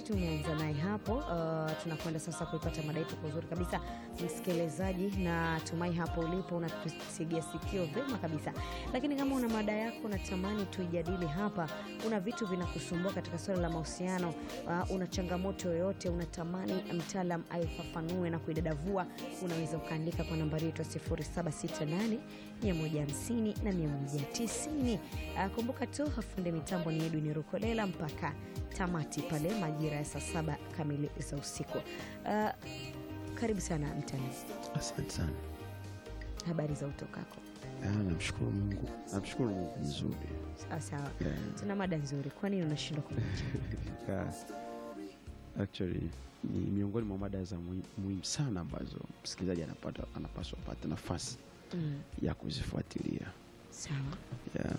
tumeanza naye hapo. Uh, tunakwenda sasa kuipata mada yetu kwa uzuri kabisa, msikilizaji, na tumai hapo ulipo unatusigia sikio vema kabisa. Lakini kama una mada yako unatamani tuijadili hapa, una vitu vinakusumbua katika swala la mahusiano, uh, una changamoto yoyote unatamani mtaalam aifafanue na kuidadavua, unaweza ukaandika kwa nambari yetu ya 0768 150 na 190. Uh, kumbuka tu afunde mitambo ni Edwin Rukolela mpaka tamati pale majira ya saa saba kamili za usiku. Uh, karibu sana mtaalam, Asante sana. habari za utokako? Ah, Namshukuru Mungu, namshukuru Mungu vizuri. Sawa sawa, Yeah. tuna mada nzuri. Kwa nini unashindwa kumwacha? Ah, Actually ni miongoni mwa mada za muhi- muhimu sana ambazo msikilizaji anapata anapaswa apate nafasi Mm, ya kuzifuatilia. sawa Yeah.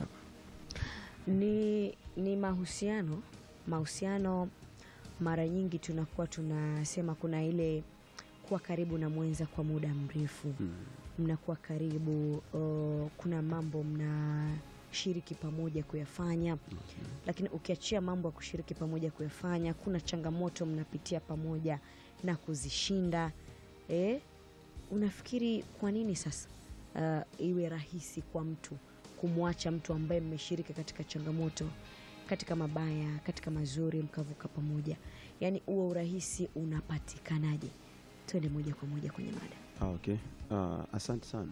ni, ni mahusiano mahusiano mara nyingi tunakuwa tunasema kuna ile kuwa karibu na mwenza kwa muda mrefu Mm. mnakuwa karibu uh, kuna mambo mnashiriki pamoja kuyafanya lakini ukiachia mambo ya kushiriki pamoja kuyafanya kuna changamoto mnapitia pamoja na kuzishinda eh, unafikiri kwa nini sasa uh, iwe rahisi kwa mtu kumwacha mtu ambaye mmeshiriki katika changamoto katika mabaya katika mazuri mkavuka pamoja yaani huo urahisi unapatikanaje twende moja kwa moja kwenye mada Ah, okay. Ah, asante sana.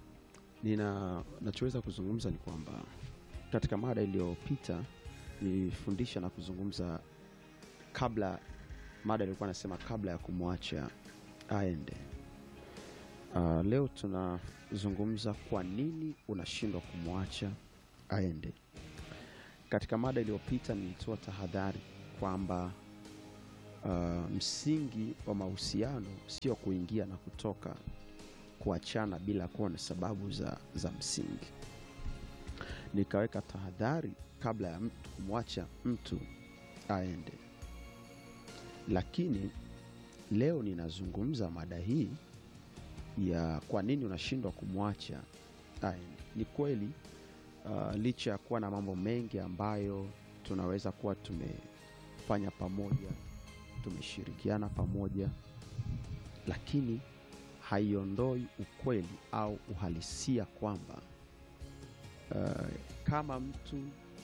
Nina nachoweza kuzungumza ni kwamba katika mada iliyopita nilifundisha na kuzungumza kabla, mada ilikuwa nasema kabla ya kumwacha aende. Ah, leo tunazungumza kwa nini unashindwa kumwacha aende. Katika mada iliyopita nilitoa tahadhari kwamba uh, msingi wa mahusiano sio kuingia na kutoka kuachana bila kuwa na sababu za, za msingi. Nikaweka tahadhari kabla ya mtu kumwacha mtu aende, lakini leo ninazungumza mada hii ya kwa nini unashindwa kumwacha aende. Ni kweli uh, licha ya kuwa na mambo mengi ambayo tunaweza kuwa tumefanya pamoja tumeshirikiana pamoja, lakini haiondoi ukweli au uhalisia kwamba uh, kama mtu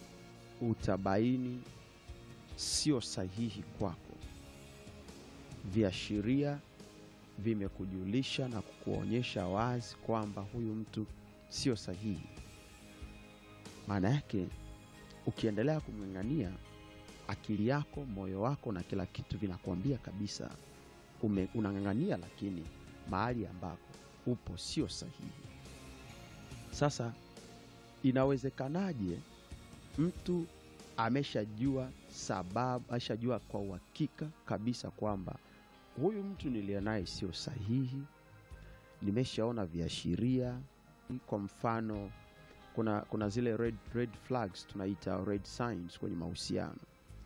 utabaini sio sahihi kwako, viashiria vimekujulisha na kukuonyesha wazi kwamba huyu mtu sio sahihi, maana yake ukiendelea kumng'ang'ania akili yako, moyo wako na kila kitu vinakuambia kabisa ume- unang'ang'ania, lakini mahali ambako upo sio sahihi. Sasa inawezekanaje mtu ameshajua sababu, ameshajua kwa uhakika kabisa kwamba huyu mtu niliye naye sio sahihi, nimeshaona viashiria. Kwa mfano, kuna, kuna zile red, red flags tunaita red signs kwenye mahusiano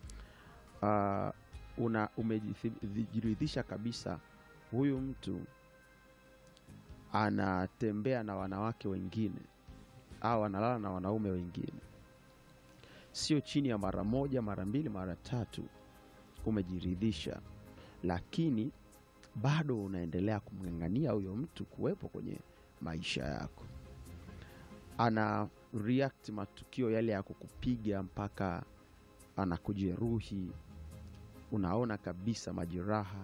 uh, una umejiridhisha kabisa huyu mtu anatembea na wanawake wengine au analala na wanaume wengine, sio chini ya mara moja, mara mbili, mara tatu, umejiridhisha, lakini bado unaendelea kumng'ang'ania huyo mtu kuwepo kwenye maisha yako. Ana react matukio yale ya kukupiga mpaka anakujeruhi, unaona kabisa majeraha,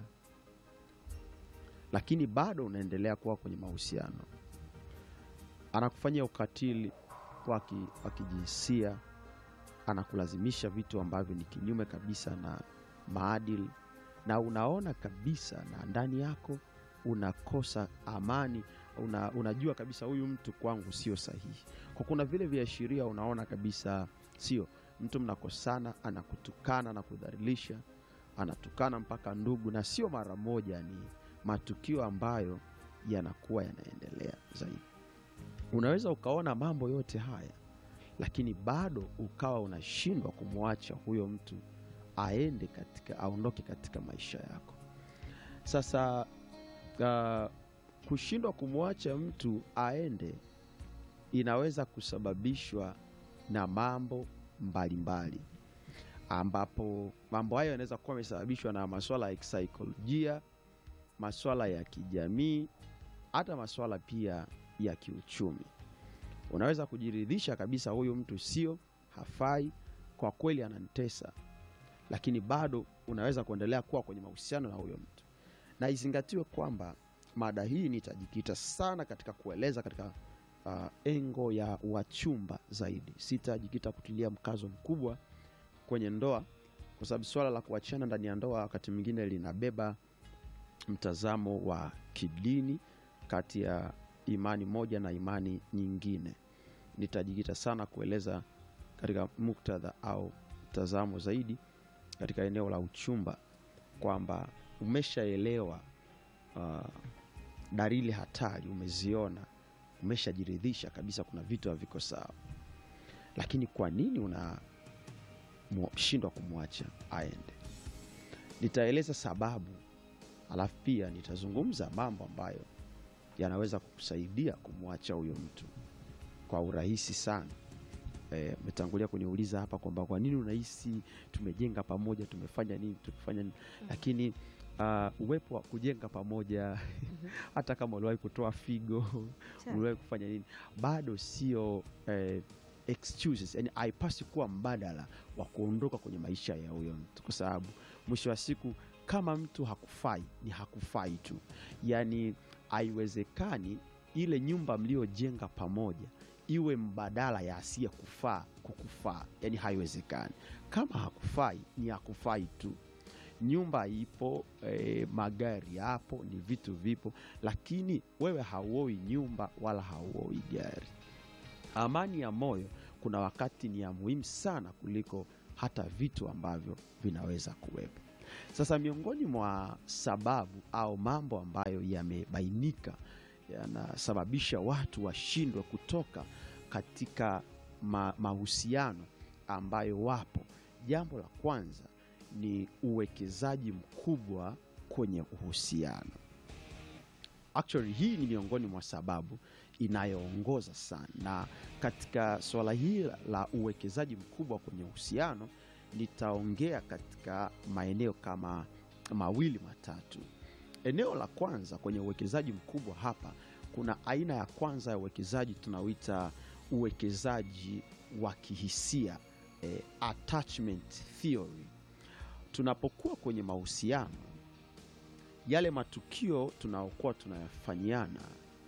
lakini bado unaendelea kuwa kwenye mahusiano. Anakufanyia ukatili wa ki- wa kijinsia, anakulazimisha vitu ambavyo ni kinyume kabisa na maadili, na unaona kabisa na ndani yako unakosa amani, una, unajua kabisa huyu mtu kwangu sio sahihi. Kwa kuna vile viashiria unaona kabisa sio mtu, mnakosana, anakutukana na kudhalilisha, anatukana mpaka ndugu, na sio mara moja, ni matukio ambayo yanakuwa yanaendelea zaidi. Unaweza ukaona mambo yote haya, lakini bado ukawa unashindwa kumwacha huyo mtu aende katika, aondoke katika maisha yako. Sasa uh, kushindwa kumwacha mtu aende inaweza kusababishwa na mambo mbalimbali ambapo mambo hayo yanaweza kuwa yamesababishwa na masuala ya kisaikolojia, masuala ya kijamii, hata masuala pia ya kiuchumi. Unaweza kujiridhisha kabisa, huyu mtu sio, hafai, kwa kweli ananitesa, lakini bado unaweza kuendelea kuwa kwenye mahusiano na huyo mtu. Na izingatiwe kwamba mada hii nitajikita sana katika kueleza katika uh, engo ya wachumba zaidi. Sitajikita kutilia mkazo mkubwa kwenye ndoa, kwa sababu swala la kuachana ndani ya ndoa wakati mwingine linabeba mtazamo wa kidini kati ya imani moja na imani nyingine. Nitajikita sana kueleza katika muktadha au mtazamo zaidi katika eneo la uchumba, kwamba umeshaelewa uh, dalili hatari, umeziona, umeshajiridhisha kabisa kuna vitu haviko sawa, lakini kwa nini unashindwa kumwacha aende? Nitaeleza sababu, alafu pia nitazungumza mambo ambayo yanaweza kukusaidia kumwacha huyo mtu kwa urahisi sana. Umetangulia e, kuniuliza hapa kwamba kwa nini unahisi tumejenga pamoja, tumefanya nini, tumefanya nini, lakini uh, uwepo wa kujenga pamoja hata kama uliwahi kutoa figo, uliwahi kufanya nini, bado sio eh, excuses, yani haipasi kuwa mbadala wa kuondoka kwenye maisha ya huyo mtu, kwa sababu mwisho wa siku kama mtu hakufai ni hakufai tu, yani haiwezekani ile nyumba mliojenga pamoja iwe mbadala ya asiye kufaa kukufaa, yani haiwezekani. Kama hakufai ni hakufai tu. Nyumba ipo eh, magari yapo, ni vitu vipo, lakini wewe hauoi nyumba wala hauoi gari. Amani ya moyo kuna wakati ni ya muhimu sana kuliko hata vitu ambavyo vinaweza kuwepo. Sasa miongoni mwa sababu au mambo ambayo yamebainika yanasababisha watu washindwe kutoka katika ma mahusiano ambayo wapo, jambo la kwanza ni uwekezaji mkubwa kwenye uhusiano. Actually, hii ni miongoni mwa sababu inayoongoza sana, na katika suala hili la uwekezaji mkubwa kwenye uhusiano nitaongea katika maeneo kama mawili matatu. Eneo la kwanza kwenye uwekezaji mkubwa hapa, kuna aina ya kwanza ya uwekezaji tunaoita uwekezaji wa kihisia eh, attachment theory. Tunapokuwa kwenye mahusiano, yale matukio tunaokuwa tunayafanyiana,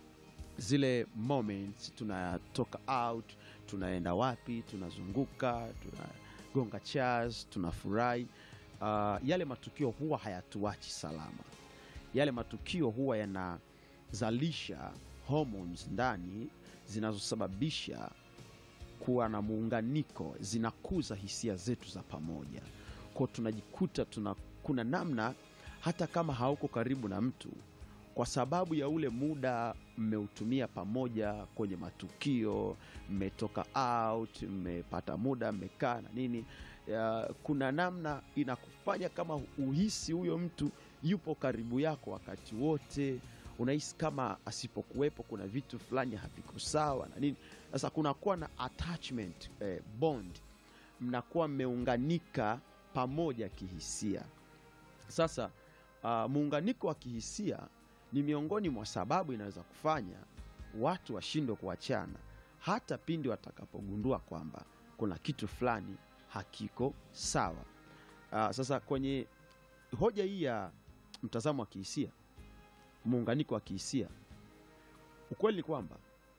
zile moments, tunatoka out, tunaenda wapi, tunazunguka, tunagonga chairs, tunafurahi, uh, yale matukio huwa hayatuachi salama yale matukio huwa yanazalisha hormones ndani zinazosababisha kuwa na muunganiko, zinakuza hisia zetu za pamoja. Kwa tunajikuta tuna, kuna namna hata kama hauko karibu na mtu, kwa sababu ya ule muda mmeutumia pamoja kwenye matukio, mmetoka out, mmepata muda, mmekaa na nini ya, kuna namna inakufanya kama uhisi huyo mtu yupo karibu yako wakati wote. Unahisi kama asipokuwepo kuna vitu fulani haviko sawa na nini. Sasa kunakuwa na attachment eh, bond, mnakuwa mmeunganika pamoja kihisia. Sasa uh, muunganiko wa kihisia ni miongoni mwa sababu inaweza kufanya watu washindwe kuachana hata pindi watakapogundua kwamba kuna kitu fulani hakiko sawa. Uh, sasa kwenye hoja hii ya mtazamo wa kihisia, muunganiko wa kihisia, ukweli ni kwamba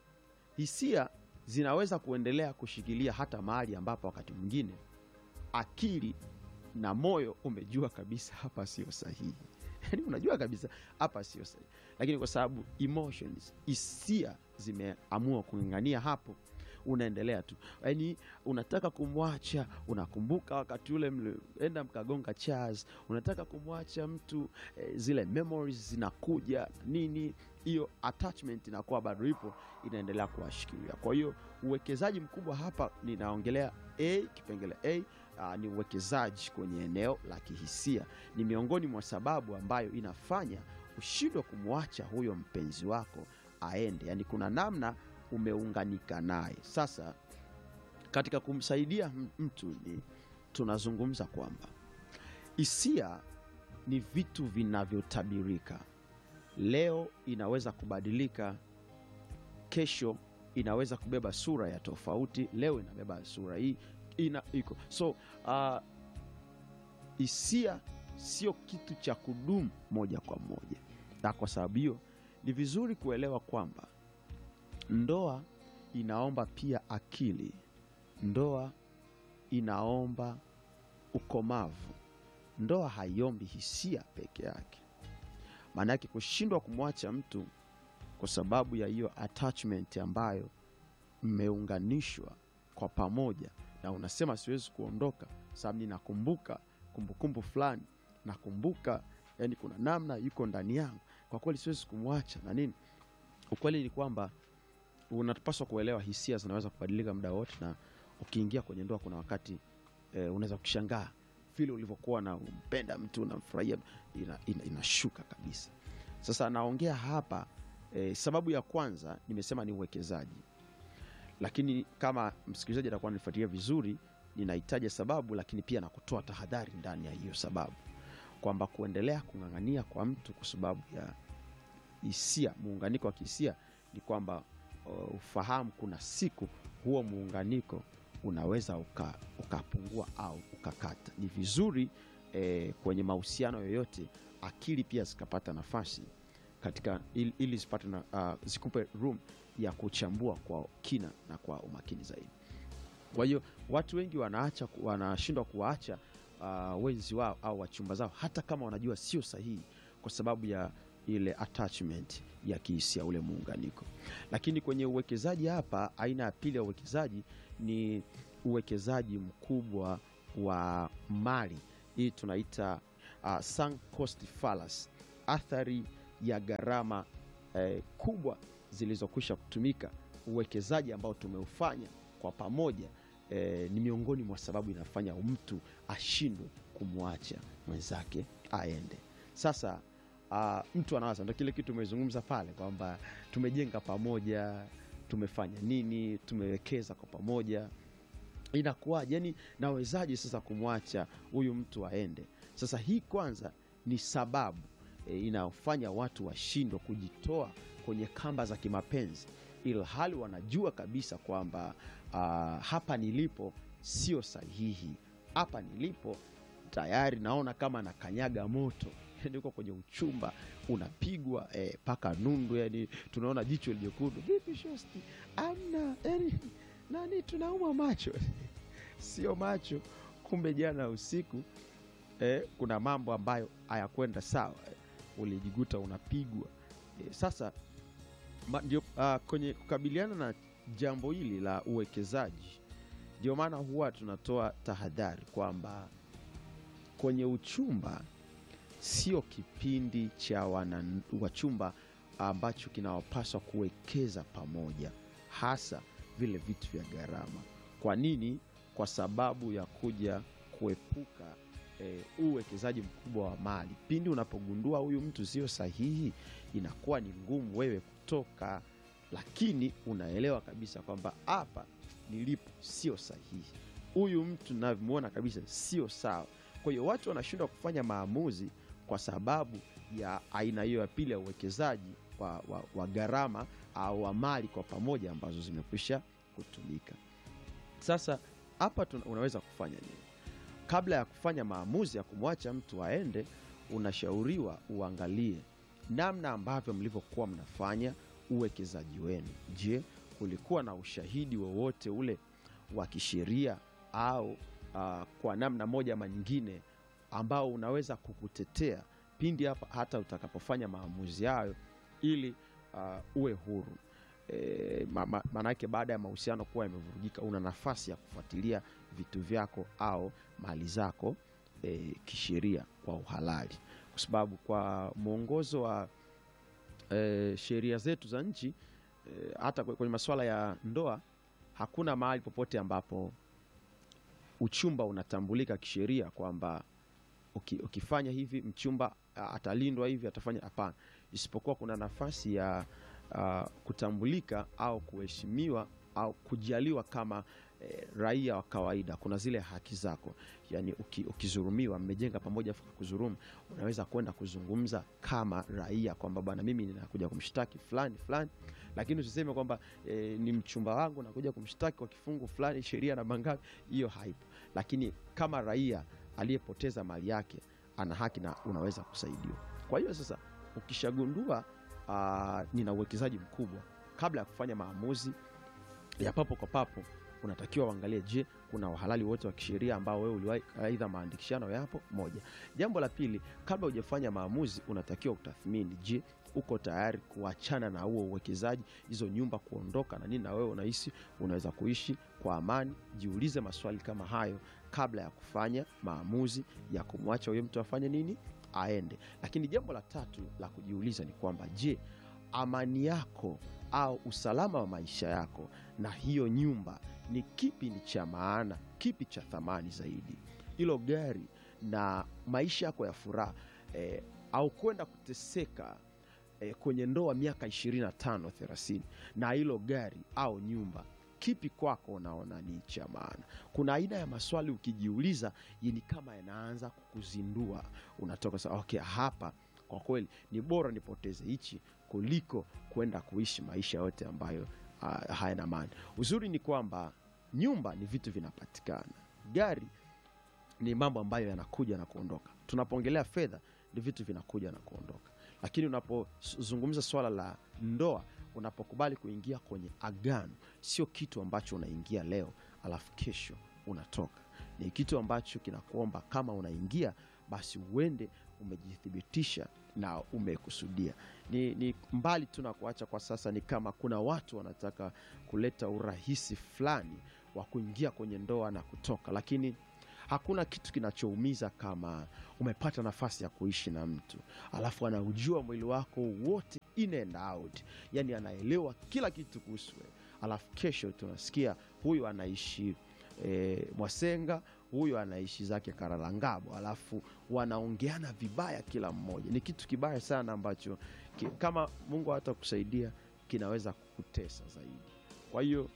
hisia zinaweza kuendelea kushikilia hata mahali ambapo wakati mwingine akili na moyo umejua kabisa hapa sio sahihi. Yani unajua kabisa hapa sio sahihi, lakini kwa sababu emotions, hisia zimeamua kung'ang'ania hapo unaendelea tu, yaani unataka kumwacha, unakumbuka wakati ule mlienda mkagonga chairs, unataka kumwacha mtu eh, zile memories zinakuja nini, hiyo attachment inakuwa bado ipo, inaendelea kuwashikilia. Kwa hiyo uwekezaji mkubwa hapa ninaongelea a kipengele a Uh, ni uwekezaji kwenye eneo la kihisia. Ni miongoni mwa sababu ambayo inafanya ushindwe kumwacha huyo mpenzi wako aende, yaani kuna namna umeunganika naye. Sasa katika kumsaidia mtu ni tunazungumza kwamba hisia ni vitu vinavyotabirika. Leo inaweza kubadilika, kesho inaweza kubeba sura ya tofauti. Leo inabeba sura hii ina iko so uh, hisia sio kitu cha kudumu moja kwa moja, na kwa sababu hiyo ni vizuri kuelewa kwamba ndoa inaomba pia akili, ndoa inaomba ukomavu, ndoa haiombi hisia peke yake. Maana yake kushindwa kumwacha mtu kwa sababu ya hiyo attachment ambayo mmeunganishwa kwa pamoja, na unasema siwezi kuondoka sababu ninakumbuka kumbukumbu fulani, nakumbuka yani kuna namna yuko ndani yangu, kwa kweli siwezi kumwacha na nini. Ukweli ni kwamba unapaswa kuelewa hisia zinaweza kubadilika muda wote, na ukiingia kwenye ndoa kuna wakati eh, unaweza kushangaa vile ulivyokuwa na umpenda mtu unamfurahia ina, ina, inashuka kabisa. Sasa naongea hapa eh, sababu ya kwanza nimesema ni uwekezaji, lakini kama msikilizaji atakuwa anifuatilia vizuri, ninahitaja sababu, lakini pia na kutoa tahadhari ndani ya hiyo sababu, kwamba kuendelea kung'ang'ania kwa mtu kwa sababu ya hisia, muunganiko wa kihisia ni kwamba uh, ufahamu kuna siku huo muunganiko unaweza uka, ukapungua au ukakata. Ni vizuri eh, kwenye mahusiano yoyote akili pia zikapata nafasi katika ili, ili zipate na, uh, zikupe room ya kuchambua kwa kina na kwa umakini zaidi. Kwa hiyo watu wengi wanaacha wanashindwa kuwaacha uh, wenzi wao au wachumba zao hata kama wanajua sio sahihi, kwa sababu ya ile attachment ya kihisia, ule muunganiko. Lakini kwenye uwekezaji hapa, aina ya pili ya uwekezaji ni uwekezaji mkubwa wa mali. Hii tunaita uh, sunk cost fallacy, athari ya gharama eh, kubwa zilizokwisha kutumika. Uwekezaji ambao tumeufanya kwa pamoja eh, ni miongoni mwa sababu inafanya mtu ashindwe kumwacha mwenzake aende. Sasa uh, mtu anawaza, ndo kile kitu umezungumza pale kwamba tumejenga pamoja, tumefanya nini, tumewekeza kwa pamoja, inakuwaje? Yani nawezaje sasa kumwacha huyu mtu aende? Sasa hii kwanza ni sababu e, inayofanya watu washindwe kujitoa kwenye kamba za kimapenzi, ilhali wanajua kabisa kwamba uh, hapa nilipo sio sahihi, hapa nilipo tayari naona kama nakanyaga moto yani uko kwenye uchumba unapigwa mpaka eh, nundu, yani tunaona jicho lijekundu, vipi shosti, amna yani nani, tunauma macho sio macho, kumbe jana usiku eh, kuna mambo ambayo hayakwenda sawa eh, ulijikuta unapigwa eh, sasa ma, ndio, uh, kwenye kukabiliana na jambo hili la uwekezaji, ndio maana huwa tunatoa tahadhari kwamba kwenye uchumba sio kipindi cha wana wachumba ambacho kinawapaswa kuwekeza pamoja, hasa vile vitu vya gharama. Kwa nini? Kwa sababu ya kuja kuepuka e, uwekezaji mkubwa wa mali. Pindi unapogundua huyu mtu sio sahihi, inakuwa ni ngumu wewe kutoka, lakini unaelewa kabisa kwamba hapa nilipo sio sahihi, huyu mtu navyomwona kabisa sio sawa. Kwa hiyo watu wanashindwa kufanya maamuzi kwa sababu ya aina hiyo ya pili ya uwekezaji wa, wa, wa gharama au wa mali kwa pamoja ambazo zimekwisha kutumika. Sasa hapa unaweza kufanya nini? Kabla ya kufanya maamuzi ya kumwacha mtu aende, unashauriwa uangalie namna ambavyo mlivyokuwa mnafanya uwekezaji wenu. Je, kulikuwa na ushahidi wowote ule wa kisheria au uh, kwa namna moja ama nyingine ambao unaweza kukutetea pindi hapa hata utakapofanya maamuzi hayo ili uh, uwe huru. E, maanake ma, baada ya mahusiano kuwa yamevurugika, una nafasi ya kufuatilia vitu vyako au mali zako e, kisheria kwa uhalali, kwa sababu kwa mwongozo wa e, sheria zetu za nchi e, hata kwenye masuala ya ndoa hakuna mahali popote ambapo uchumba unatambulika kisheria kwamba ukifanya hivi mchumba atalindwa hivi atafanya. Hapana, isipokuwa kuna nafasi ya uh, kutambulika au kuheshimiwa au kujaliwa kama eh, raia wa kawaida kuna zile haki zako yani uki, ukizurumiwa mmejenga pamoja afu kuzurumu unaweza kwenda kuzungumza kama raia kwamba bwana mimi ninakuja kumshtaki fulani fulani lakini usiseme kwamba e, ni mchumba wangu nakuja kumshtaki kwa kifungu fulani sheria na mangapi hiyo haipo lakini kama raia aliyepoteza mali yake ana haki na unaweza kusaidiwa kwa hiyo sasa ukishagundua uh, nina uwekezaji mkubwa kabla ya kufanya maamuzi ya papo kwa papo unatakiwa uangalie je kuna uhalali wote wa kisheria ambao wewe uliwahi aidha maandikishano yapo moja jambo la pili kabla hujafanya maamuzi unatakiwa utathmini je uko tayari kuachana na huo uwekezaji hizo nyumba kuondoka na nini na wewe unahisi unaweza kuishi kwa amani jiulize maswali kama hayo kabla ya kufanya maamuzi ya kumwacha huyo mtu afanye nini aende lakini jambo la tatu la kujiuliza ni kwamba je amani yako au usalama wa maisha yako na hiyo nyumba ni kipi ni cha maana kipi cha thamani zaidi hilo gari na maisha yako ya furaha eh, au kwenda kuteseka eh, kwenye ndoa miaka 25 30 na hilo gari au nyumba kipi kwako unaona ni cha maana kuna aina ya maswali ukijiuliza ni kama yanaanza kukuzindua unatoka sa okay hapa kwa kweli ni bora nipoteze hichi kuliko kwenda kuishi maisha yote ambayo uh, hayana maana uzuri ni kwamba nyumba ni vitu vinapatikana gari ni mambo ambayo yanakuja na kuondoka tunapoongelea fedha ni vitu vinakuja na kuondoka lakini unapozungumza swala la ndoa unapokubali kuingia kwenye agano sio kitu ambacho unaingia leo alafu kesho unatoka ni kitu ambacho kinakuomba kama unaingia basi uende umejithibitisha na umekusudia ni, ni mbali tu na kuacha kwa sasa ni kama kuna watu wanataka kuleta urahisi fulani wa kuingia kwenye ndoa na kutoka lakini hakuna kitu kinachoumiza kama umepata nafasi ya kuishi na mtu alafu anaujua mwili wako wote in and out yani anaelewa kila kitu kuhusu wewe alafu kesho tunasikia huyu anaishi e, mwasenga huyu anaishi zake karalangabo alafu wanaongeana vibaya kila mmoja ni kitu kibaya sana ambacho ki, kama mungu hata kusaidia kinaweza kukutesa zaidi kwa hiyo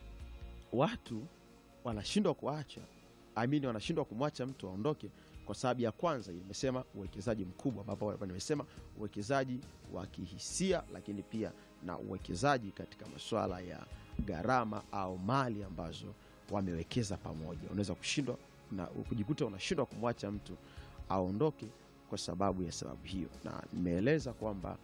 watu wanashindwa kuacha amini wanashindwa kumwacha mtu aondoke kwa sababu ya kwanza nimesema uwekezaji mkubwa ambapo nimesema uwekezaji wa kihisia lakini pia na uwekezaji katika masuala ya gharama au mali ambazo wamewekeza pamoja unaweza kushindwa na kujikuta unashindwa kumwacha mtu aondoke kwa sababu ya sababu hiyo na nimeeleza kwamba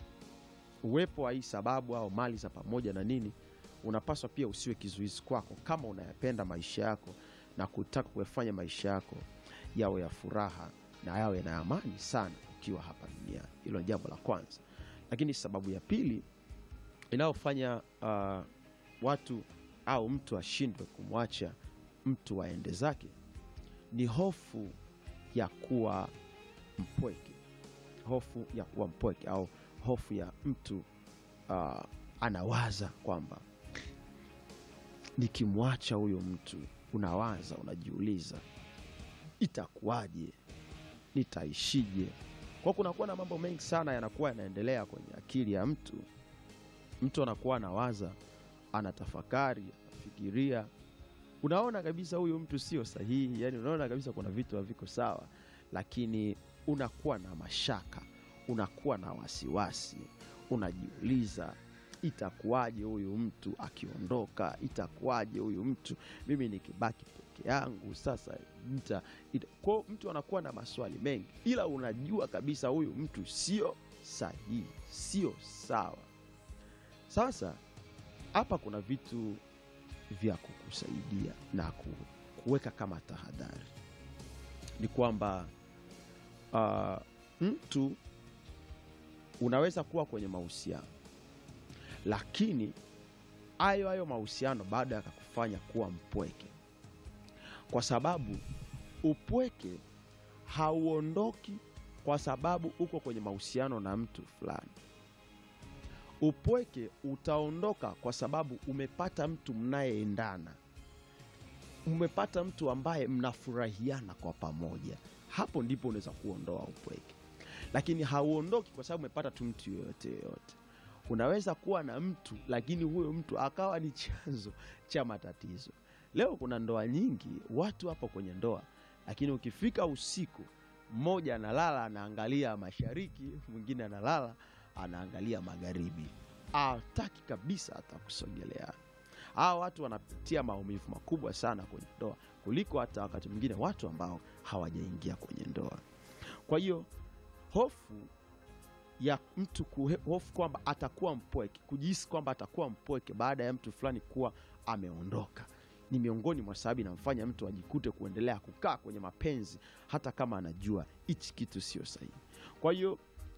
uwepo wa hii sababu au mali za pamoja na nini unapaswa pia usiwe kizuizi kwako kama unayapenda maisha yako na kutaka kuyafanya maisha yako yawe ya furaha na yawe na amani sana ukiwa hapa duniani hilo ni jambo la kwanza lakini sababu ya pili inayofanya uh, watu au mtu ashindwe kumwacha mtu aende zake ni hofu ya kuwa mpweke hofu ya kuwa mpweke au hofu ya mtu uh, anawaza kwamba nikimwacha huyo mtu unawaza unajiuliza itakuwaje nitaishije kwa kunakuwa na mambo mengi sana yanakuwa yanaendelea kwenye akili ya mtu mtu anakuwa anawaza anatafakari anafikiria unaona kabisa huyu mtu sio sahihi yani unaona kabisa kuna vitu haviko sawa lakini unakuwa na mashaka unakuwa na wasiwasi unajiuliza itakuwaje huyu mtu akiondoka itakuwaje huyu mtu mimi nikibaki peke yangu sasa ita, ita. kwao mtu anakuwa na maswali mengi ila unajua kabisa huyu mtu sio sahihi sio sawa sasa hapa kuna vitu vya kukusaidia na ku, kuweka kama tahadhari ni kwamba uh, mtu unaweza kuwa kwenye mahusiano lakini hayo hayo mahusiano bado yakakufanya kuwa mpweke kwa sababu upweke hauondoki kwa sababu uko kwenye mahusiano na mtu fulani upweke utaondoka kwa sababu umepata mtu mnayeendana umepata mtu ambaye mnafurahiana kwa pamoja hapo ndipo unaweza kuondoa upweke lakini hauondoki kwa sababu umepata tu mtu yoyote yoyote unaweza kuwa na mtu lakini huyo mtu akawa ni chanzo cha matatizo leo kuna ndoa nyingi watu hapo kwenye ndoa lakini ukifika usiku mmoja analala anaangalia mashariki mwingine analala anaangalia magharibi hataki kabisa hata kusogelea hawa watu wanapitia maumivu makubwa sana kwenye ndoa kuliko hata wakati mwingine watu ambao hawajaingia kwenye ndoa kwa hiyo hofu ya mtu kuhe- hofu kwamba atakuwa mpweke kujihisi kwamba atakuwa mpweke baada ya mtu fulani kuwa ameondoka ni miongoni mwa sababu inamfanya mtu ajikute kuendelea kukaa kwenye mapenzi hata kama anajua hichi kitu sio sahihi kwa hiyo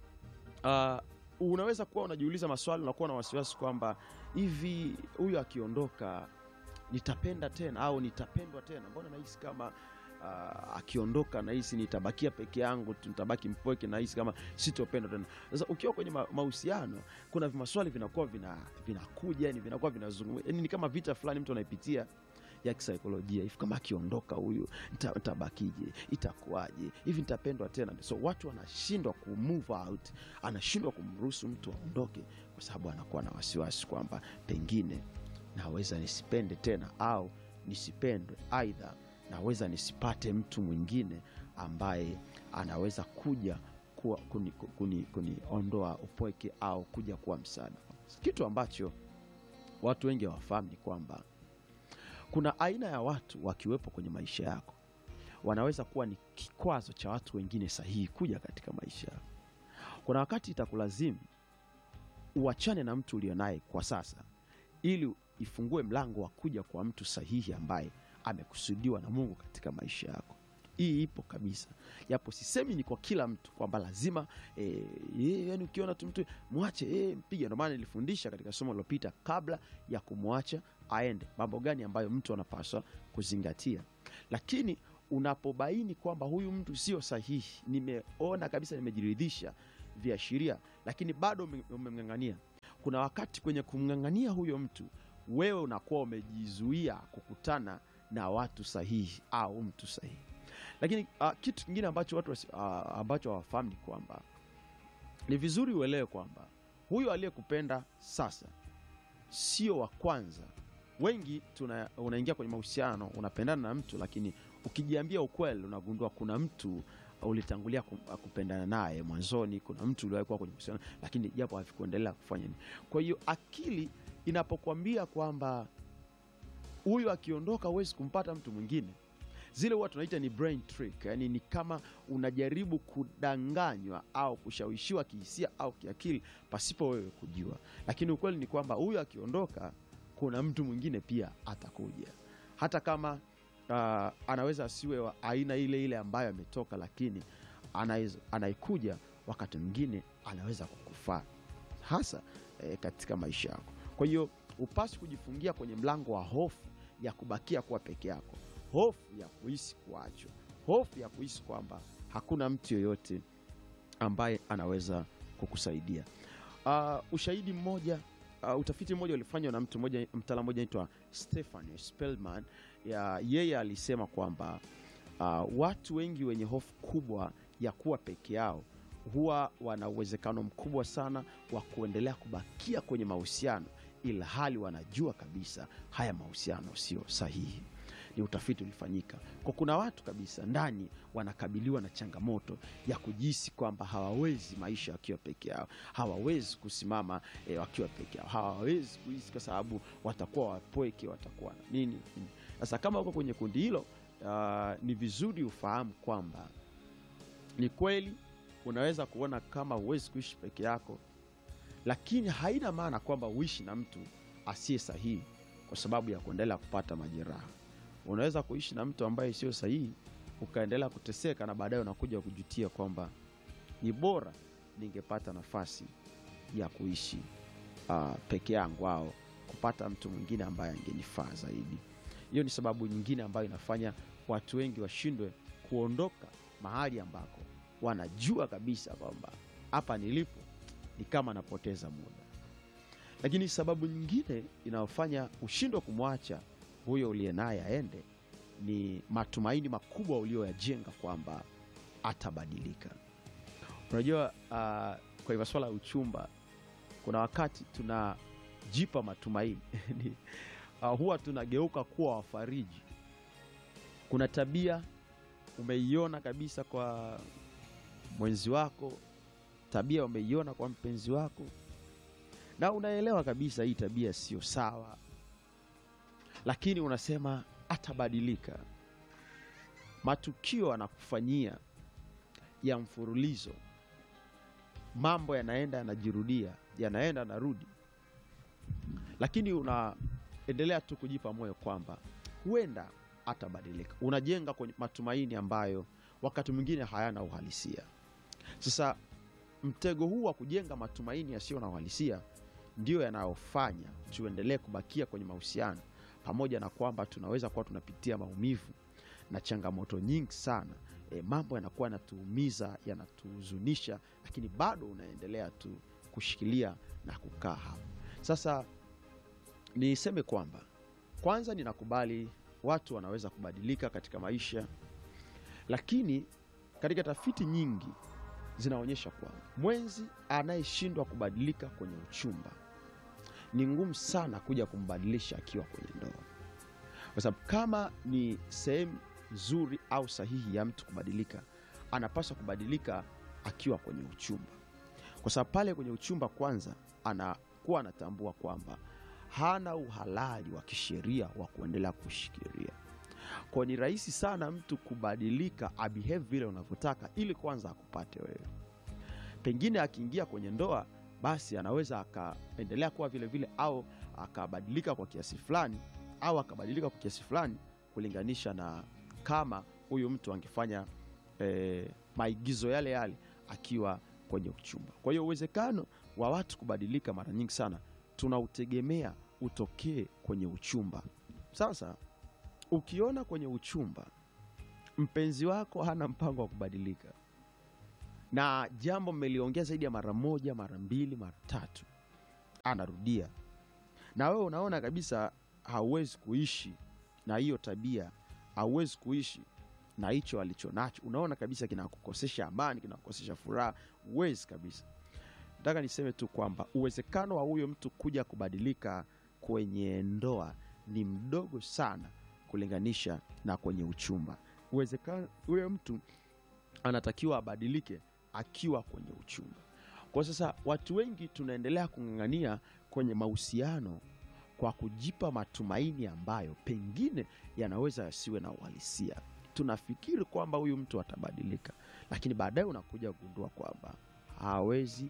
uh, unaweza kuwa unajiuliza maswali unakuwa na wasiwasi kwamba hivi huyu akiondoka nitapenda tena au nitapendwa tena mbona nahisi kama uh, akiondoka nahisi nitabakia peke yangu tu, nitabaki mpweke nahisi kama sitopendwa tena sasa ukiwa kwenye ma- mahusiano kuna maswali vinakuwa vina- vinakuja yani vinakuwa vinazungumza yani ni kama vita fulani mtu anaipitia ya kisaikolojia hivi kama akiondoka huyu nita- nitabakije itakuwaje hivi nitapendwa tena so watu wanashindwa ku move out anashindwa kumruhusu mtu aondoke kwa sababu anakuwa na wasiwasi kwamba pengine naweza nisipende tena au nisipendwe aidha naweza nisipate mtu mwingine ambaye anaweza kuja kuwa kuni, kuni, kuniondoa upweke au kuja kuwa msaada kitu ambacho watu wengi hawafahamu ni kwamba kuna aina ya watu wakiwepo kwenye maisha yako wanaweza kuwa ni kikwazo cha watu wengine sahihi kuja katika maisha yako kuna wakati itakulazimu uachane na mtu ulionaye kwa sasa ili ifungue mlango wa kuja kwa mtu sahihi ambaye amekusudiwa na mungu katika maisha yako hii ipo kabisa japo sisemi ni kwa kila mtu kwamba lazima e, e, yani ukiona tu mtu mwache e, mpige ndio maana nilifundisha katika somo lilopita kabla ya kumwacha aende mambo gani ambayo mtu anapaswa kuzingatia lakini unapobaini kwamba huyu mtu sio sahihi nimeona kabisa nimejiridhisha viashiria lakini bado ume- umemng'ang'ania kuna wakati kwenye kumng'ang'ania huyo mtu wewe unakuwa umejizuia kukutana na watu sahihi au mtu sahihi lakini uh, kitu kingine ambacho watu wasi- uh, ambacho hawafahamu ni kwamba ni vizuri uelewe kwamba huyo aliyekupenda sasa sio wa kwanza wengi tuna, unaingia kwenye mahusiano unapendana na mtu lakini ukijiambia ukweli unagundua kuna mtu ulitangulia kum- kupendana naye mwanzoni kuna mtu uliwahi kuwa kwenye mahusiano lakini japo havikuendelea kufanya nini kwa hiyo akili inapokuambia kwamba huyu akiondoka huwezi kumpata mtu mwingine zile huwa tunaita ni brain trick yani ni kama unajaribu kudanganywa au kushawishiwa kihisia au kiakili pasipo wewe kujua lakini ukweli ni kwamba huyu akiondoka kuna mtu mwingine pia atakuja hata kama uh, anaweza asiwe wa aina ile ile ambayo ametoka lakini anaweza- anayekuja wakati mwingine anaweza kukufaa hasa eh, katika maisha yako kwa hiyo upasi kujifungia kwenye mlango wa hofu ya kubakia kuwa peke yako hofu ya kuhisi kuachwa hofu ya kuhisi kwamba hakuna mtu yoyote ambaye anaweza kukusaidia uh, ushahidi mmoja uh, utafiti mmoja ulifanywa na mtu mmoja mtaalamu mmoja anaitwa Stephanie Spellman ya yeye alisema kwamba uh, watu wengi wenye hofu kubwa ya kuwa peke yao huwa wana uwezekano mkubwa sana wa kuendelea kubakia kwenye mahusiano ila hali wanajua kabisa haya mahusiano sio sahihi ni utafiti ulifanyika kwa kuna watu kabisa ndani wanakabiliwa na changamoto ya kujihisi kwamba hawawezi maisha wakiwa peke yao hawawezi kusimama e, wakiwa peke yao hawawezi kuhisi kwa sababu watakuwa wapweke watakuwa na nini nini. sasa kama uko kwenye kundi hilo uh, ni vizuri ufahamu kwamba ni kweli unaweza kuona kama huwezi kuishi peke yako lakini haina maana kwamba uishi na mtu asiye sahihi kwa sababu ya kuendelea kupata majeraha unaweza kuishi na mtu ambaye sio sahihi ukaendelea kuteseka na baadaye unakuja kujutia kwamba ni bora ningepata nafasi ya kuishi uh, peke yangu au kupata mtu mwingine ambaye angenifaa zaidi hiyo ni sababu nyingine ambayo inafanya watu wengi washindwe kuondoka mahali ambako wanajua kabisa kwamba hapa nilipo ni kama napoteza muda lakini sababu nyingine inayofanya ushindwe kumwacha huyo uliye naye aende ni matumaini makubwa ulioyajenga kwamba atabadilika unajua uh, kwenye masuala ya uchumba kuna wakati tunajipa matumaini Ni- uh, huwa tunageuka kuwa wafariji. Kuna tabia umeiona kabisa kwa mwenzi wako, tabia umeiona kwa mpenzi wako, na unaelewa kabisa hii tabia sio sawa, lakini unasema atabadilika. Matukio anakufanyia ya mfululizo, mambo yanaenda yanajirudia, yanaenda yanarudi, lakini unaendelea tu kujipa moyo kwamba huenda atabadilika. Unajenga kwenye matumaini ambayo wakati mwingine hayana uhalisia. Sasa mtego huu wa kujenga matumaini yasiyo na uhalisia ndiyo yanayofanya tuendelee kubakia kwenye mahusiano, pamoja na kwamba tunaweza kuwa tunapitia maumivu na changamoto nyingi sana. E, mambo yanakuwa yanatuumiza, yanatuhuzunisha, lakini bado unaendelea tu kushikilia na kukaa hapo. Sasa niseme kwamba kwanza, ninakubali watu wanaweza kubadilika katika maisha, lakini katika tafiti nyingi zinaonyesha kwamba mwenzi anayeshindwa kubadilika kwenye uchumba ni ngumu sana kuja kumbadilisha akiwa kwenye ndoa, kwa sababu kama ni sehemu nzuri au sahihi ya mtu kubadilika, anapaswa kubadilika akiwa kwenye uchumba, kwa sababu pale kwenye uchumba kwanza anakuwa anatambua kwamba hana uhalali wa kisheria wa kuendelea kushikilia. Kwa ni rahisi sana mtu kubadilika abehave vile unavyotaka ili kwanza akupate wewe. Pengine akiingia kwenye ndoa, basi anaweza akaendelea kuwa vile vile, au akabadilika kwa kiasi fulani, au akabadilika kwa kiasi fulani kulinganisha na kama huyu mtu angefanya eh, maigizo yale yale akiwa kwenye uchumba. Kwa hiyo uwezekano wa watu kubadilika mara nyingi sana tunautegemea utokee kwenye uchumba. Sasa ukiona kwenye uchumba mpenzi wako hana mpango wa kubadilika, na jambo mmeliongea zaidi ya mara moja, mara mbili, mara tatu, anarudia, na wewe unaona kabisa hauwezi kuishi na hiyo tabia, hauwezi kuishi na hicho alicho nacho, unaona kabisa kinakukosesha amani, kinakukosesha furaha, huwezi kabisa. Nataka niseme tu kwamba uwezekano wa huyo mtu kuja kubadilika kwenye ndoa ni mdogo sana kulinganisha na kwenye uchumba. Uwezekano huyo mtu anatakiwa abadilike akiwa kwenye uchumba. Kwa sasa watu wengi tunaendelea kung'ang'ania kwenye mahusiano kwa kujipa matumaini ambayo pengine yanaweza yasiwe na uhalisia. Tunafikiri kwamba huyu mtu atabadilika, lakini baadaye unakuja kugundua kwamba hawezi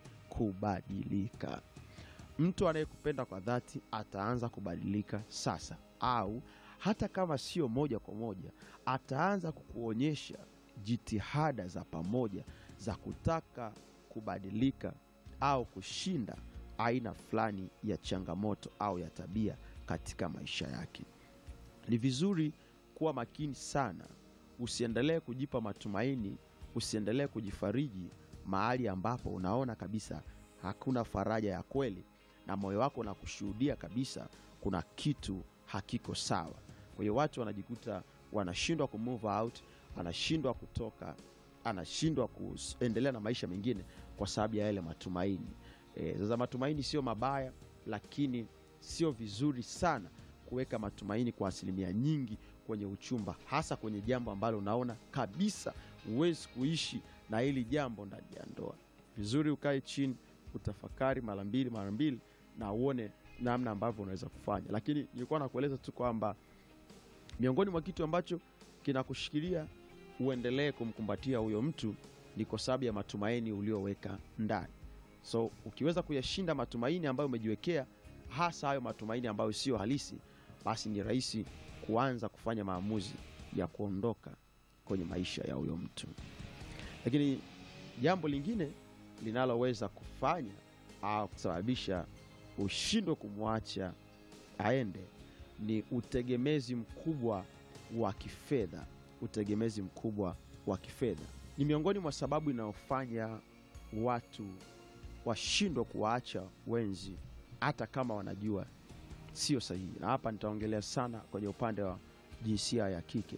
kubadilika. Mtu anayekupenda kwa dhati ataanza kubadilika sasa, au hata kama sio moja kwa moja, ataanza kukuonyesha jitihada za pamoja za kutaka kubadilika au kushinda aina fulani ya changamoto au ya tabia katika maisha yake. Ni vizuri kuwa makini sana, usiendelee kujipa matumaini, usiendelee kujifariji mahali ambapo unaona kabisa hakuna faraja ya kweli na moyo wako unakushuhudia kabisa kuna kitu hakiko sawa. Kwa hiyo watu wanajikuta wanashindwa ku move out, anashindwa kutoka, anashindwa kuendelea na maisha mengine kwa sababu ya yale matumaini. E, sasa matumaini sio mabaya, lakini sio vizuri sana kuweka matumaini kwa asilimia nyingi kwenye uchumba, hasa kwenye jambo ambalo unaona kabisa huwezi kuishi na hili jambo ndani ya ndoa. Vizuri ukae chini utafakari mara mbili mara mbili na uone namna ambavyo unaweza kufanya, lakini nilikuwa nakueleza tu kwamba miongoni mwa kitu ambacho kinakushikilia uendelee kumkumbatia huyo mtu ni kwa sababu ya matumaini ulioweka ndani. So ukiweza kuyashinda matumaini ambayo umejiwekea, hasa hayo matumaini ambayo sio halisi, basi ni rahisi kuanza kufanya maamuzi ya kuondoka kwenye maisha ya huyo mtu. Lakini jambo lingine linaloweza kufanya au kusababisha ushindwe kumwacha aende ni utegemezi mkubwa wa kifedha. Utegemezi mkubwa wa kifedha ni miongoni mwa sababu inayofanya watu washindwe kuwaacha wenzi hata kama wanajua sio sahihi, na hapa nitaongelea sana kwenye upande wa jinsia ya kike.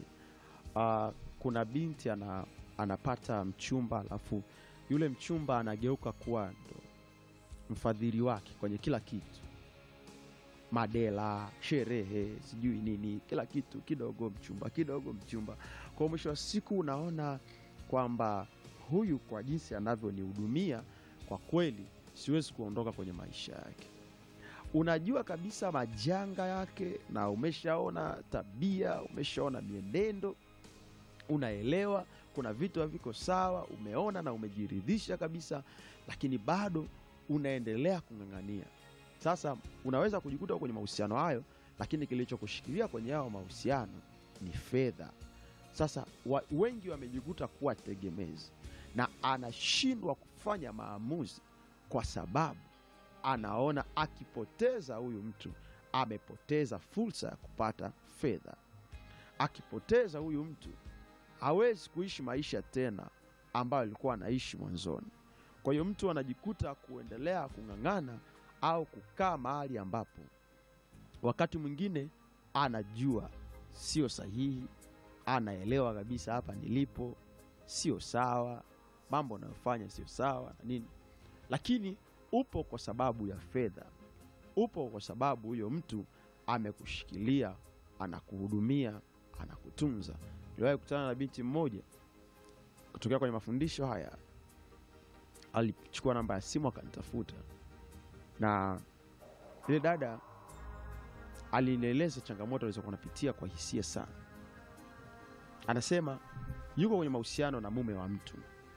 Uh, kuna binti ana, anapata mchumba alafu yule mchumba anageuka kuwa ndo mfadhili wake kwenye kila kitu, madela, sherehe, sijui nini, kila kitu kidogo mchumba, kidogo mchumba. Kwa mwisho wa siku unaona kwamba huyu kwa jinsi anavyonihudumia kwa kweli siwezi kuondoka kwenye maisha yake. Unajua kabisa majanga yake, na umeshaona tabia, umeshaona mienendo, unaelewa kuna vitu haviko sawa, umeona na umejiridhisha kabisa, lakini bado unaendelea kung'ang'ania. Sasa unaweza kujikuta kwenye mahusiano hayo, lakini kilichokushikilia kwenye hayo mahusiano ni fedha. Sasa wa, wengi wamejikuta kuwa tegemezi na anashindwa kufanya maamuzi kwa sababu anaona akipoteza huyu mtu amepoteza fursa ya kupata fedha. Akipoteza huyu mtu hawezi kuishi maisha tena ambayo alikuwa anaishi mwanzoni. Kwa hiyo mtu anajikuta kuendelea kung'ang'ana au kukaa mahali ambapo wakati mwingine anajua sio sahihi, anaelewa kabisa hapa nilipo sio sawa, mambo anayofanya sio sawa na nini, lakini upo kwa sababu ya fedha, upo kwa sababu huyo mtu amekushikilia, anakuhudumia, anakutunza. Niliwahi kukutana na binti mmoja kutokea kwenye mafundisho haya, alichukua namba ya simu akanitafuta, na yule dada alinieleza changamoto alizokuwa anapitia kwa hisia sana. Anasema yuko kwenye mahusiano na mume wa mtu,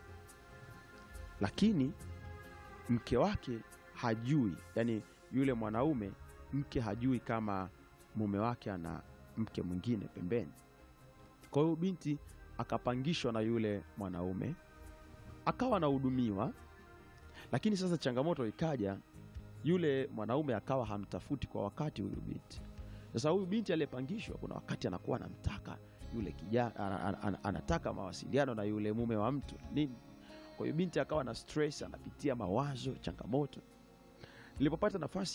lakini mke wake hajui, yani yule mwanaume mke hajui kama mume wake ana mke mwingine pembeni. Kwa hiyo binti akapangishwa na yule mwanaume akawa anahudumiwa, lakini sasa changamoto ikaja, yule mwanaume akawa hamtafuti kwa wakati huyu binti. Sasa huyu binti aliyepangishwa, kuna wakati anakuwa anamtaka yule kijana, ana- ana- ana- anataka mawasiliano na yule mume wa mtu nini. Kwa hiyo binti akawa na stress, anapitia mawazo, changamoto. Nilipopata nafasi